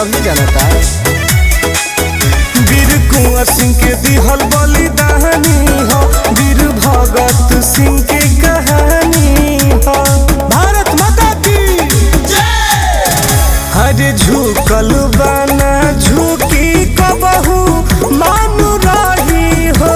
सभी जानता वीर कुंवर सिंह के दिहल बलिदानी हो वीर भगत सिंह के कहानी हो भारत माता की हरे झुकल बाना झुकी कबहू मानु रही हो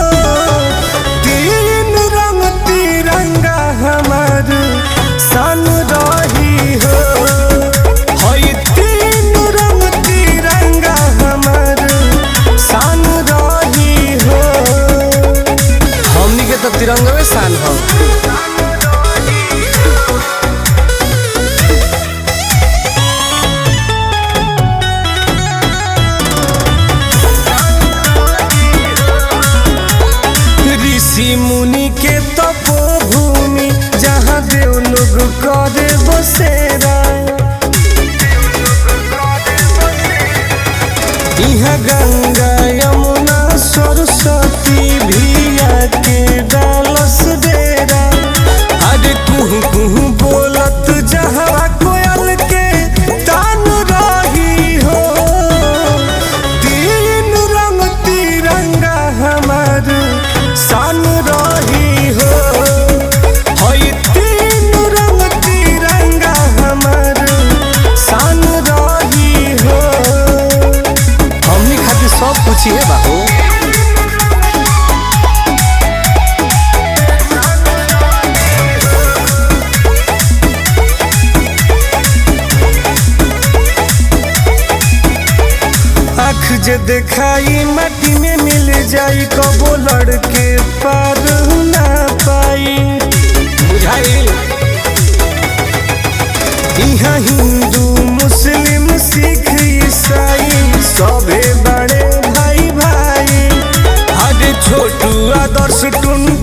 तीन रंग तिरंगा हमार सन रही हो होई तीन रंग तिरंगा हमार सन रही हो हमनी के तो तिरंगवे शान हो ऋषि मुनि के तपोभूमि जहाँ देव लोग करे बसेरा यहाँ गंगा यमुना सरस्वती भिया के डालस डेरा अरे कुहू कुहू बोलत जहाँ कोयल के तान रही हो तीन रंग तिरंगा हमार सन रही हो होई तीन रंग तिरंगा हमार सन रही हो हमनी खातिर सब कुछ है बाबू आँख जे देखाई माटी में मिल जाई कबो लड़के पार ना पाई बुझाई यहाँ हिंदू मुस्लिम सिख ईसाई सभे बड़े भाई भाई हर छोटू आदर्श टुन